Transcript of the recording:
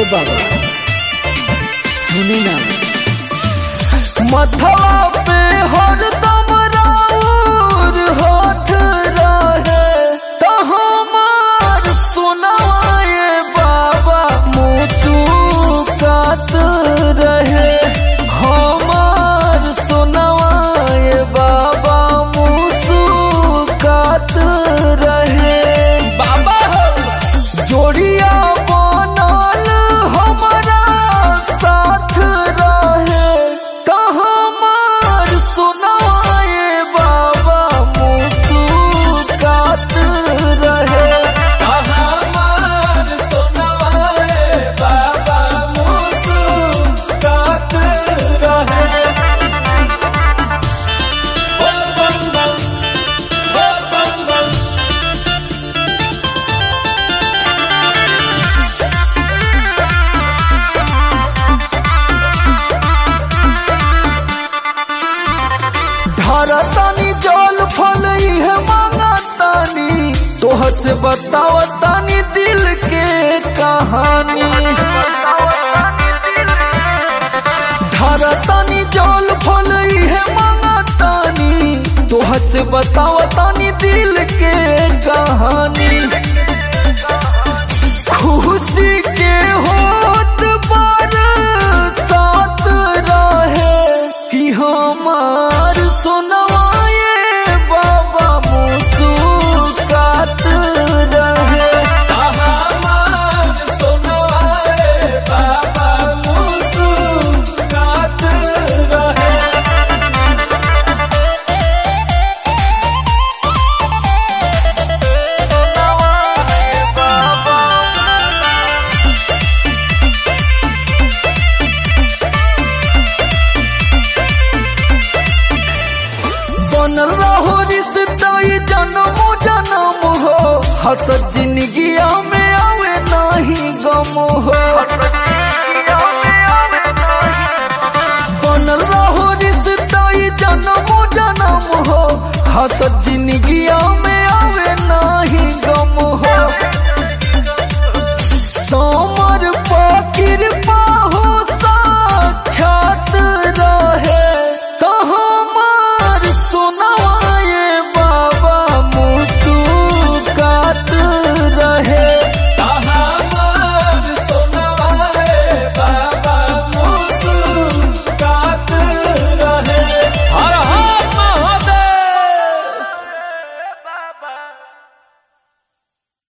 बाबा सुनी ना मथवा पे हरदम राउर हाथ रहे तो हमार सुनाए बाबा मुचुकात रहे हमार सुनाए बाबा मुचुकात रहे बाबा हो जोड़िया बनल हमारा साथ रहे तो हमार सुनाए बाबा मुस्कुरात रहे तो हमार सुनाए बाबा मुस्कुरात रहे बोल बम बम बोल बम बम ढारतानी जल फल इहे मांगतानी तोहर से बतावतानी दिल के कहानी ढारतानी जल फल इहे मांगतानी तोहर से बतावतानी दिल के कहानी खुशी के होत बार साथ रहे कि हमार सुनवाए बाबा मुस्कुरात रहे हमार सुनवाए बाबा मुस्कुरात रहे बनल रहो रिश्ता ये जन्म जन्म हो हसत जिंदगिया में आवे नहीं गम हो बनल रहो रिश्ता ये जन्म जन्म हो हसत जिंदगिया में